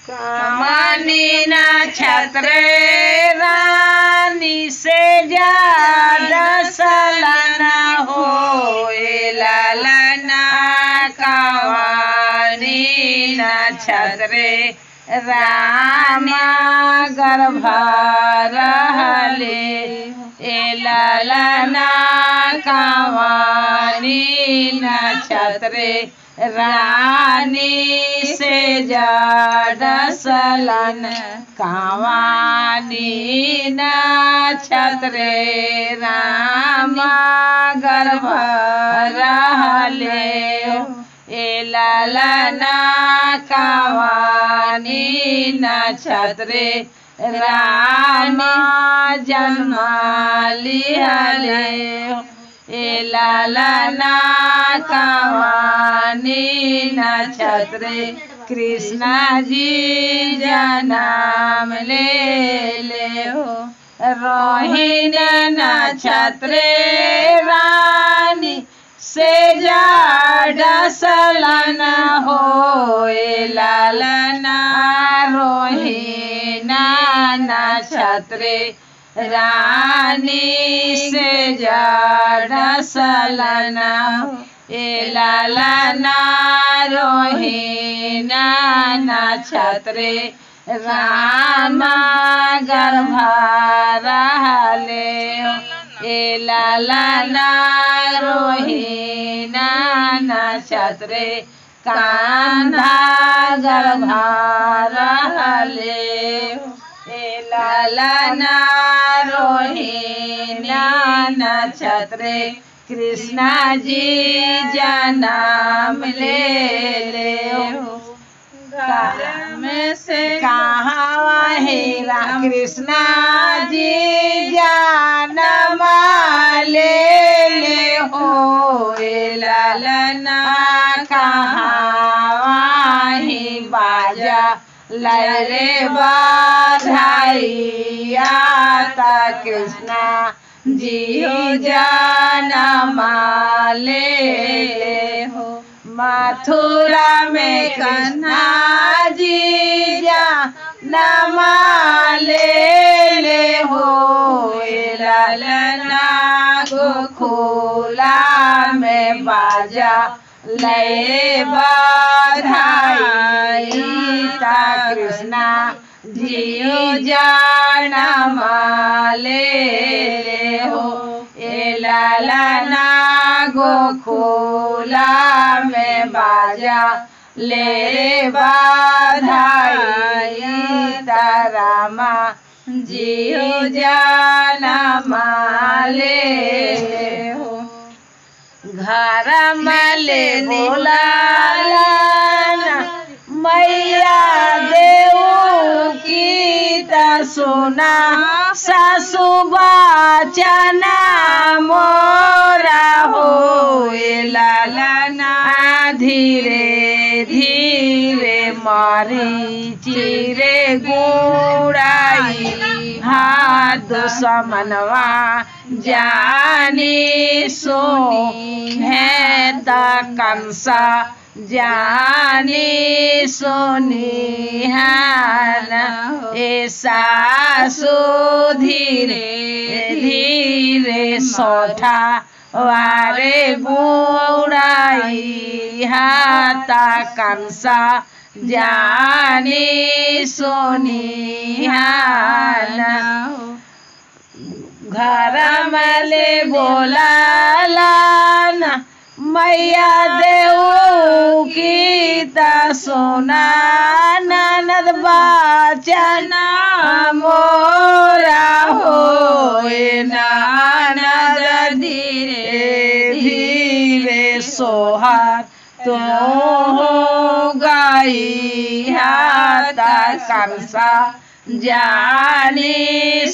कमानी ना छत्रे रानी से ज्यादा सलाना हो लालना कवानी ना छत्रे रामा गर्भ रहले ए लालना कवानी ना छत्रे रानी से ज्यादा सलन कावानी न छत्रे रामा गर्भ रहले ए लालना कावानी न छत्रे रामा जन्म लिहले ए लालना कवानी नक्षत्रे कृष्णा जी जनाम ले ले हो रोहिण नक्षत्रे रानी से जाडा सलन हो ए लालना रोहिणा नक्षत्रे रानी से जड़ सलना ए लालना रोहिना नक्षत्रे रामा गर्भ रहले ए लालना रोहिना नक्षत्रे कान्हा गर्भ रहले ए लालना रोहिना नक्षत्रे कृष्णा जी जन्म ले ले में से कहाँ हेरा कृष्णा जी जन्म ले ले हो ए लालना कहाँ ही बाजा लरे बाधाइया ता कृष्णा जियो जाना ले हो मथुरा में कन्हा जी जा नमा ले ले हो ए लालना गोखोला में बाजा ले बाधाई ता कृष्णा जियो जाना माले ले हो ए लालना गोखोला में बाजा ले बाधाई तारामा जियो जाना माले हो घर मले बोलाना मैया देऊ की त सोना सासु बचना मोरा हो लालना धीरे धीरे मारी चिरे गुड़ाई हाथ समनवा जानी सोनी है त कंसा जानी सोनी हान ए सासु धीरे धीरे सोठा वारे बुड़ाई हाता कंसा जानी सोनी हान घर मले बोलालाना मैया देऊ की त सोना ननद बचना मोरा हो नानद धीरे धीरे सोहार तो हो गई हाता कंसा जानी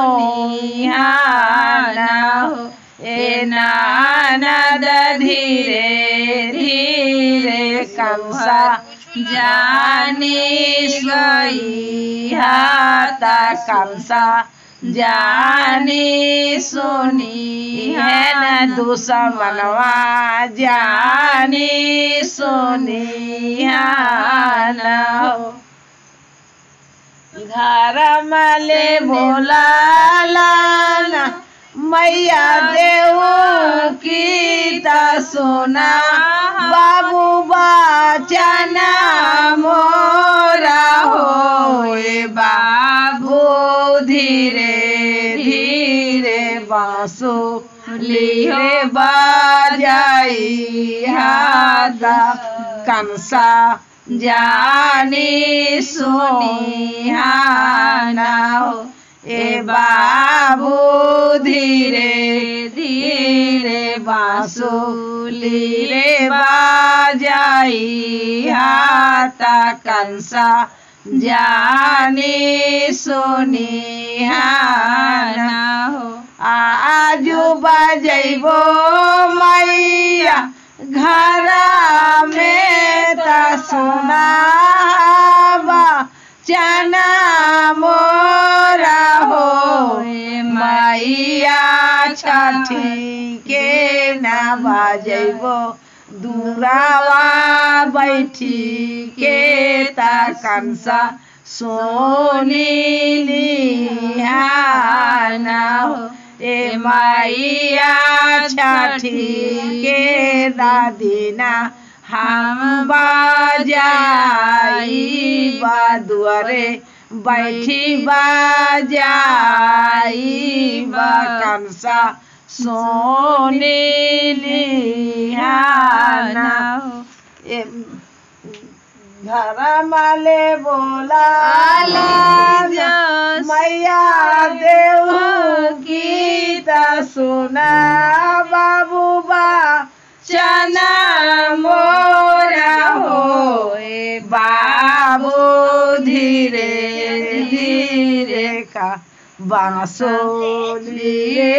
सोनिहाना हो ए नानद धीरे धीरे कंसा जानी सोई हाता कंसा जानी सोनी है न दुश्मनवा जानी सोनी न हो घर मले भोला लाना मैया देव की ता सोना बाबू बचना मोरा होए बाबू धीरे धीरे बासो लिए बाजाई हादा कंसा जानी सुनी हाना हो ए बाबू धीरे धीरे बांसुली रे बाजाई हाता कंसा जानी सुनी हाना हो आजू बजैबो मैया घर में त सुनाबा चना मोरा हो मैया छठी के ना बजैबो दूरावा बैठी के ता कंसा सोनी लिहाना हो ए मैया छठी के दादीना हम बाजाई बादुअरे बैठी बाजाई बकंसा सोने लिहाना हो ए घर माले बोला लाजा मैया देव गीत सुना बाबू बा चना मोरा हो ए बाबू धीरे धीरे का बांसुरी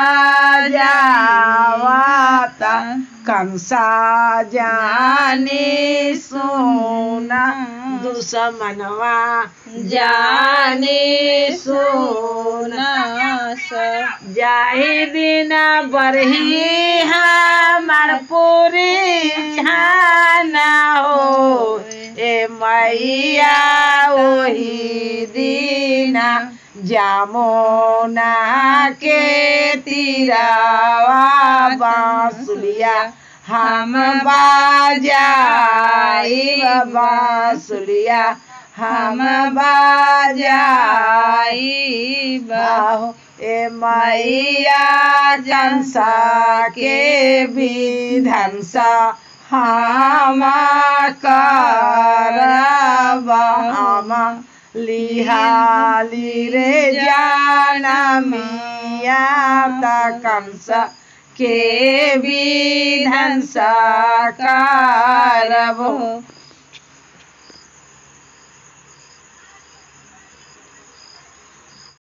बाजावाता कंसा जानी सोना दुश्मनवा जानी सोना जाहि दिन बरही हमार पूरी छाना हो ए मैया ओही दीना जामुना के तीरावा बांसुलिया हम बाजाई बांसुलिया हम बाजाई बाहो ए मैया कंसा के विधंसा हम करबा हम लिहाली रे जाना मिया ता कंसा के विधंसा करब